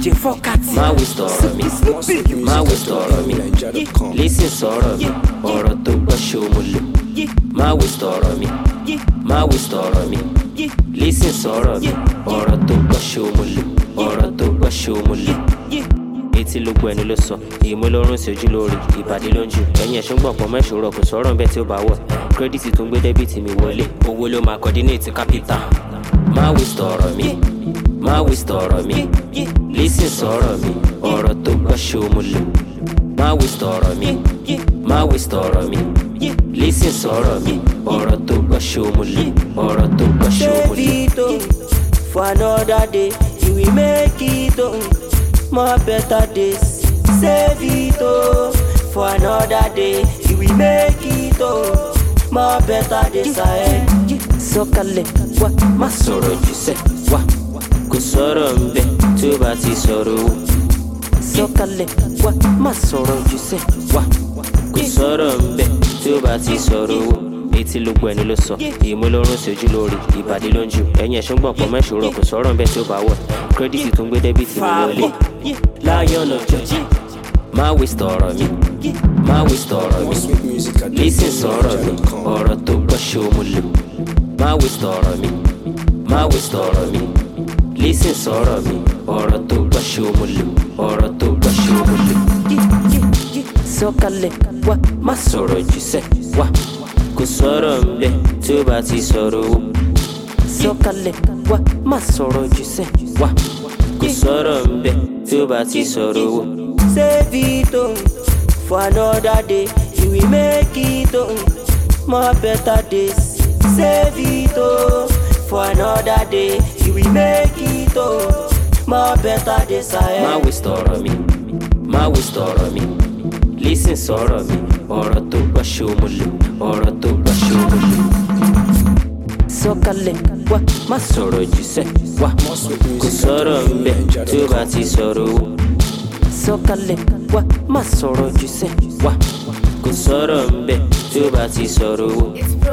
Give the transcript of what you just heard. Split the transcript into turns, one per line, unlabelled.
DJ Fọ́kàtì.
má waste ọ̀rọ̀ mi má waste ọ̀rọ̀ mi lísìn sọ̀rọ̀ mi ọ̀rọ̀ tó gbọ́ ṣòmùlò má waste ọ̀rọ̀ mi má waste ọ̀rọ̀ mi lísìn sọ̀rọ̀ mi ọ̀rọ̀ tó gbọ́ ṣòmùlò ọ̀rọ̀ tó gbọ́ ṣòmùlò etí ló gbọ́ ẹni ló sọ ìmú lórun sí ojú lórí ìbàdí ló ń jù ẹ̀yìn ẹ̀sùn gbọ̀n pọ̀ mẹ́sùrọ̀ kò sọ̀rọ̀ ń bẹ́ẹ̀ tí ó bá wọ̀ kírẹ́dìtì tó ń gbé dẹ́bìtì mi wọlé owó ló máa kọ́dínéètì kápítà má waste ọ̀rọ̀ mi má waste ọ̀rọ̀ mi lísìn sọ̀rọ̀ mi ọ̀rọ̀ tó gbọ́ ṣòmùlò má waste ọ̀rọ̀ mi má waste ọ̀rọ̀ mi lísìn sọ̀rọ̀ mi ọ̀rọ̀ tó gbọ́ ṣòmùlò ọ̀rọ̀ tó gbọ́
Save
ṣòmùlò.
it oh, for another day. You will make it oh, more better days. Save it oh, for another day. You will make it oh, more better days ahead.
sọ̀kalẹ̀ wá má sọ̀rọ̀ jù sẹ́ wá kò sọ̀rọ̀ ń bẹ tí ó bá ti sọ̀rọ̀ owó. sọ̀kalẹ̀ wá má sọ̀rọ̀ jù sẹ́ wá kò sọ̀rọ̀ ń bẹ tí ó bá ti sọ̀rọ̀ owó. etí ló gbọ́ ẹni ló sọ ìmú lórun sí ojú lórí ìbàdí ló ń jù ẹ̀yìn ẹ̀sùn gbọ̀n pọ̀ mẹ́sùrọ̀ kò sọ̀rọ̀ ń bẹ tí ó bá wọ̀ kírẹ́dìtì tó ń gbé dẹ́bìtì mi wọlé lion of judge má waste ọ̀rọ̀ mi má waste ọ̀rọ̀ mi lísìn sọ̀rọ̀ mi ọ̀rọ̀ tó gbọ́ ṣòmùlò má waste ọ̀rọ̀ mi má waste ọ̀rọ̀ mi lísìn sọ̀rọ̀ mi ọ̀rọ̀ tó gbọ́ ṣòmùlò ọ̀rọ̀ tó gbọ́ ṣòmùlò. sọ̀kalẹ̀ wá má sọ̀rọ̀ jù sẹ́ wá kò sọ̀rọ̀ ń bẹ tí ó bá ti sọ̀rọ̀ owó. sọ̀kalẹ̀ wá má sọ̀rọ̀ jù sẹ́ wá kò sọ̀rọ̀ ń bẹ tí ó bá ti sọ̀rọ̀ owó.
Save it oh, for another day. You will make it oh, more better days. Save it oh, for another day. You will make it oh, more better days
má
ahead.
waste ọ̀rọ̀ mi má waste ọ̀rọ̀ mi lísìn sọ̀rọ̀ mi ọ̀rọ̀ tó gbọ́ ṣòmùlò ọ̀rọ̀ tó gbọ́ ṣòmùlò. sọ̀kalẹ̀ wá má sọ̀rọ̀ jù sẹ́ wá kò sọ̀rọ̀ ń bẹ tí ó bá ti sọ̀rọ̀ owó. sọ̀kalẹ̀ wá má sọ̀rọ̀ jù sẹ́ wá kò sọ̀rọ̀ ń bẹ tí ó bá ti sọ̀rọ̀ owó.